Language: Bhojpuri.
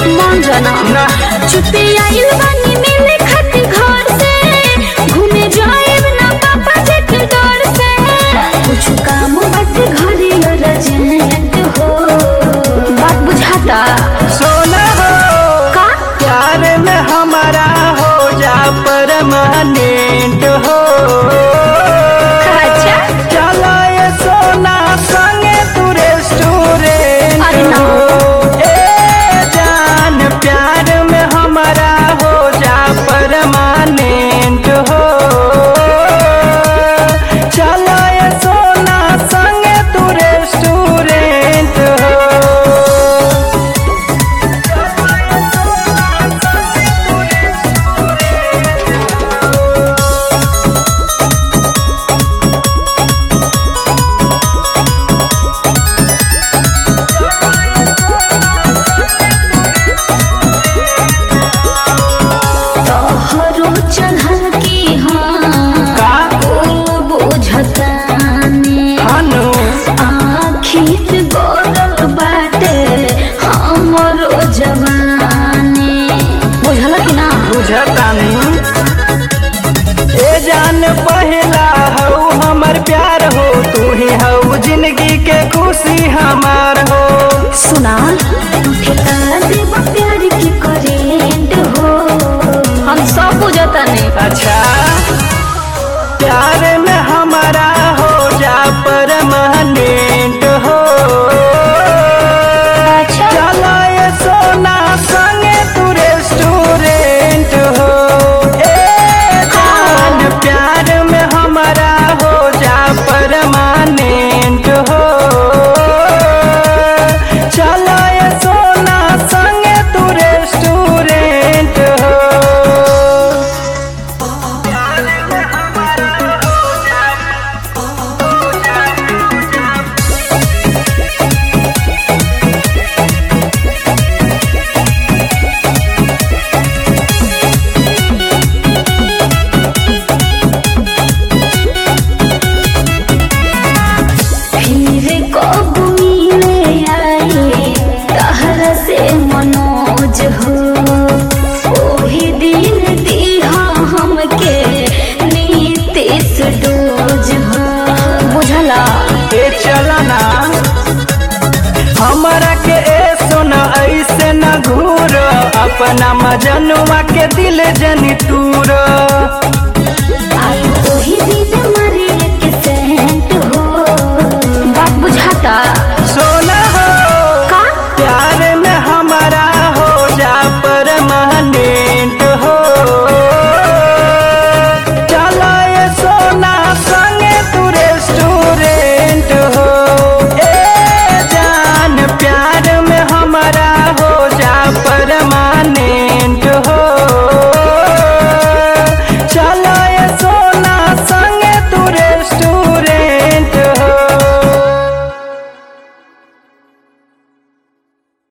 मान जाना ना छुट्टी आइल बानी मिले खातिर घर से घूमे जाएब ना पापा जी के डर से कुछ काम बाटे घरे अर्जेंट हो बात बुझाता सोना हो का प्यार में हमारा हो जा परमानेंट हो अच्छा चलो ये सोना संगे तू रेस्टोरेंट अरे ना। हो ए जान प्यार में हमारा हो जा परमानेंट हो चलो ये सोना संगे तू रेस्टोरेंट हो तोहरो चढ़ल की हाँ का ओ बुझताने हनु आखिर गोरल बाटे हमरो जवानी बुझल कि ना बुझतानी ए जान पहला हो हमर प्यार हो तू ही हो जिंदगी के खुशी हमार हो सुना ठेका देब प्यार की करेंट हो हम सब बुझताने अच्छा प्यार में हमारा हो जा परमानेंट हो अच्छा चलो ये सोना संगे तू रेस्टोरेंट हो ए जान प्यार में हमारा हो जा परमानेंट हो चलो ये सोना संगे तू रेस्टोरेंट हो फिर कब मिले आए तहरा से मनोज हो ओही दिन दिहा हमके नीतीश डोज हो बुझला ए चलना हमरा के ए सोना ऐसे न घूर अपना मजनुआ के दिल जनी तू